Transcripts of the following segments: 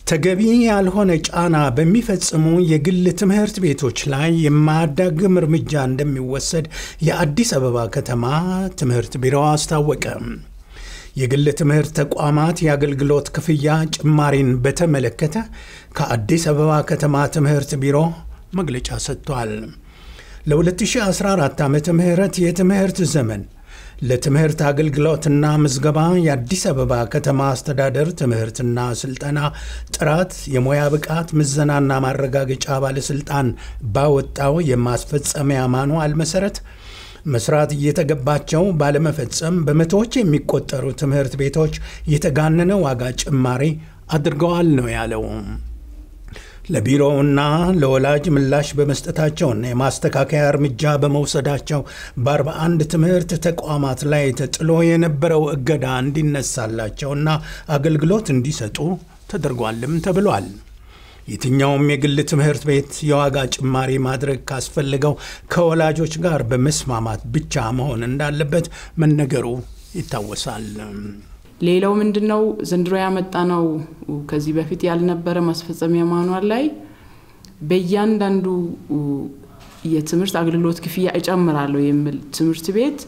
ተገቢ ያልሆነ ጫና በሚፈጽሙ የግል ትምህርት ቤቶች ላይ የማያዳግም እርምጃ እንደሚወሰድ የአዲስ አበባ ከተማ ትምህርት ቢሮ አስታወቀ። የግል ትምህርት ተቋማት የአገልግሎት ክፍያ ጭማሪን በተመለከተ ከአዲስ አበባ ከተማ ትምህርት ቢሮ መግለጫ ሰጥቷል። ለ2014 ዓ ም የትምህርት ዘመን ለትምህርት አገልግሎትና ምዝገባ የአዲስ አበባ ከተማ አስተዳደር ትምህርትና ስልጠና ጥራት የሙያ ብቃት ምዘናና ማረጋገጫ ባለሥልጣን ባወጣው የማስፈጸሚያ ማንዋል መሠረት መስራት እየተገባቸው ባለመፈጸም በመቶዎች የሚቆጠሩ ትምህርት ቤቶች የተጋነነ ዋጋ ጭማሪ አድርገዋል ነው ያለው። ለቢሮውና ለወላጅ ምላሽ በመስጠታቸውና የማስተካከያ እርምጃ በመውሰዳቸው በ41 ትምህርት ተቋማት ላይ ተጥሎ የነበረው እገዳ እንዲነሳላቸውና አገልግሎት እንዲሰጡ ተደርጓልም ተብሏል። የትኛውም የግል ትምህርት ቤት የዋጋ ጭማሪ ማድረግ ካስፈልገው ከወላጆች ጋር በመስማማት ብቻ መሆን እንዳለበት መነገሩ ይታወሳል። ሌላው ምንድን ነው ዘንድሮ ያመጣ ነው ከዚህ በፊት ያልነበረ ማስፈጸሚያ ማኗል ላይ በእያንዳንዱ የትምህርት አገልግሎት ክፍያ እጨምራለሁ የሚል ትምህርት ቤት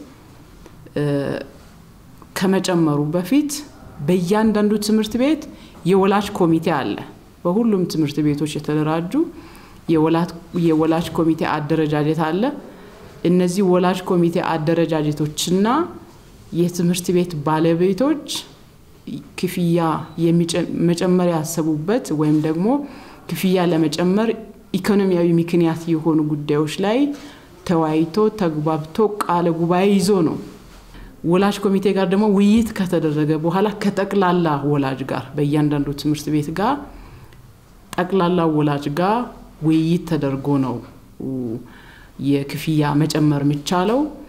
ከመጨመሩ በፊት በእያንዳንዱ ትምህርት ቤት የወላጅ ኮሚቴ አለ። በሁሉም ትምህርት ቤቶች የተደራጁ የወላጅ ኮሚቴ አደረጃጀት አለ። እነዚህ ወላጅ ኮሚቴ አደረጃጀቶችና የትምህርት ቤት ባለቤቶች ክፍያ መጨመር ያሰቡበት ወይም ደግሞ ክፍያ ለመጨመር ኢኮኖሚያዊ ምክንያት የሆኑ ጉዳዮች ላይ ተወያይቶ ተግባብቶ ቃለ ጉባኤ ይዞ ነው። ወላጅ ኮሚቴ ጋር ደግሞ ውይይት ከተደረገ በኋላ ከጠቅላላ ወላጅ ጋር በእያንዳንዱ ትምህርት ቤት ጋር ጠቅላላ ወላጅ ጋር ውይይት ተደርጎ ነው የክፍያ መጨመር የሚቻለው።